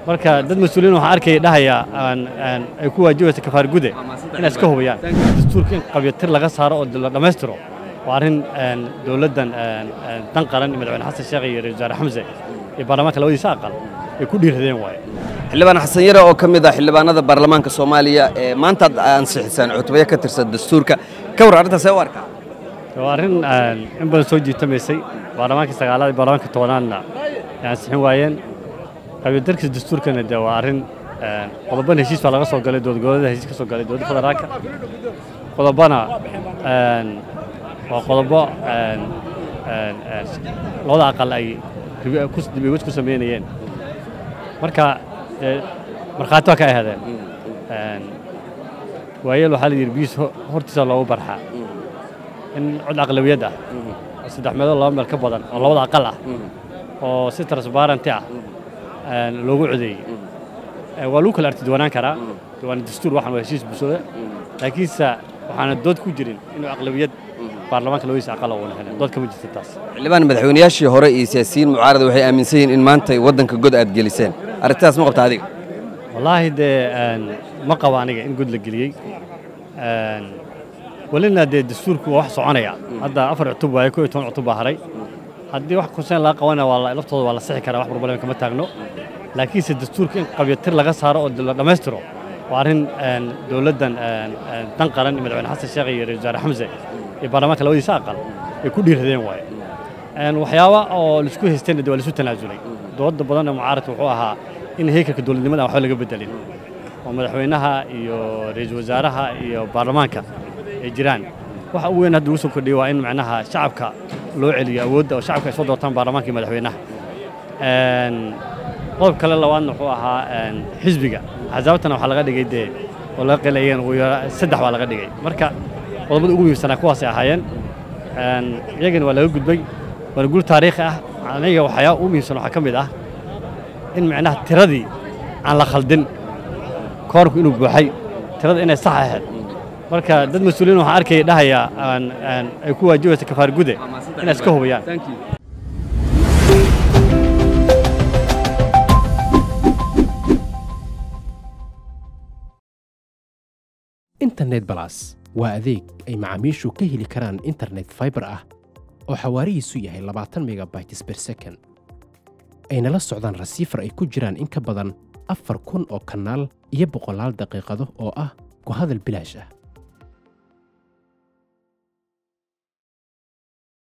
marka dad mas-uuliyiin waxaan arkaya dhahaya ay ku waajibaysa kafaar gude inay iska hubiyaan dastuurka in qabyatir laga saaro oo la dhammaystiro waa arrin dowladdan dan qaran madaxweyne xasan sheekh iyo ra-isul wasaare xamse iyo baarlamaanka labadiisa aqal ay ku dhiiradeen waaye xildhibaan xasan yare oo ka mid ah xildhibaanada baarlamaanka soomaaliya ee maanta ad ansixisaan cutubaya ka tirsan dastuurka ka war arrintaas ee u arkaa waa arrin in badan soo jiitamaysay baarlamaankii sagaalaad iyo baarlamaanka tobanaadna ay ansixin waayeen qabyadarkiisa dastuurkana de waa arrin qodobana heshiis baa laga soo galay dowladgoboleeda heshiis ka soo galay dowladda federaalka qodobana waa qodobo labada aqal ay dibigod ku samaynayeen marka markhaati waa ka ahaadeen waayeel waxaa la yidhi biis hortiisa loogu barxaa in cod aqlawiyad ah oo saddex meelood laba meel ka badan oo labada aqal ah oo si transbarenty ah loogu codeeyey waa lagu kala artiduwanaan karaa waana dastuur waxaan waa heshiis bulshada laakiinse waxaana dood ku jirin inuu aqlawiyad baarlamaanka labadiisa aqal uuna helin dood kama jirta taas xildhibaan madaxweynayaashii hore iyo siyaasiyiin mucaarada waxay aaminsan yihiin in maanta waddanka god aad geliseen arrintaas ma qabta adiga wallaahi dee ma qabo aniga in god la geliyey welina dee dastuurku waa wax soconaya hadda afar cutub waaye ko iyo toban cutub baa haray haddii wax konseen laga qabana waa laftooda waa la sixi karaa wax problem kama taagno laakiinse dastuurka in qabyatir laga saaro oo la dhammaystiro waa arrin dowladdan dan qaran madaxweyne xasan sheekh iyo ra-isul wasaare xamse iyo baarlamaanka labadiisa aqal ay ku dhiiradeen waaye waxyaaba oo laisku haystayna de waa laisu tanaasulay dooda badanna mucaaradka wuxuu ahaa in heykalka dowladnimada waxba laga bedelin oo madaxweynaha iyo ra-iisul wasaaraha iyo baarlamaanka ay jiraan waxa ugu weyn hadda ugu soo kordhiyey waa in macnaha shacabka loo celiyo awoodda oo shacabka ay soo doortaan baarlamaanka iyo madaxweynaha qodob kale labaadna wuxuu ahaa xisbiga axsaabtana waxaa laga dhigay dee oo laga qilayeen saddex baa laga dhigay marka qodobada ugu muhiimsanaa kuwaasay ahaayeen iyagana waa laga gudbay waana guul taariikhi ah aniga waxyaa ugu muhiimsan waxaa ka mid ah in macnaha tiradii aan la khaldin koorku inuu buuxay tirada inay sax ahayd marka dad mas-uuliyiin waxaan arkaya dhahaya ay ku waajibaysa kafaar gude inay iska hubiyaan internet balas waa adeeg ay macaamiishu ka heli karaan internet faibar ah oo xawaarihiisu yahay labaatan megabytes ber second ayna la socdaan rasiifar ay ku jiraan in ka badan afar kun oo kanaal iyo boqolaal daqiiqado oo ah ku hadal bilaash ah